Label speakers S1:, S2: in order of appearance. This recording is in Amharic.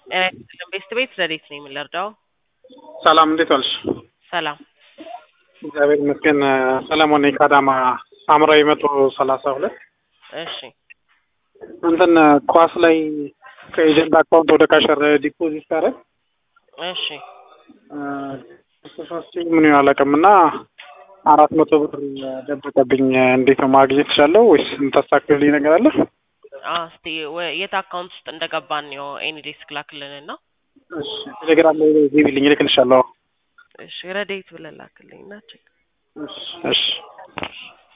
S1: ቤስት ቤት ረዴት ነኝ የምንረዳው።
S2: ሰላም እንዴት ዋልሽ?
S1: ሰላም
S2: እግዚአብሔር ይመስገን። ሰለሞን ነኝ ከአዳማ ሳምራዊ መቶ ሰላሳ ሁለት
S1: እሺ
S2: እንትን ኳስ ላይ ከኤጀንት አካውንት ወደ ካሸር ዲፖዚት ታረግ
S1: እሺ
S2: ሶስት ምን አላውቅም እና አራት መቶ ብር ደበቀብኝ። እንዴት ነው ማግኘት ይቻለው ወይስ የምታስተካክልልኝ ነገር አለ?
S1: እስቲ የት አካውንት ውስጥ እንደገባን ነው ኤኒ ዴስክ ላክልን እና
S2: እሺ ቴሌግራም ላይ ዚቢልኝ እልክልሻለሁ።
S1: እሺ ረዴት ብለህ ላክልኝ እና ቼክ
S2: እሺ እሺ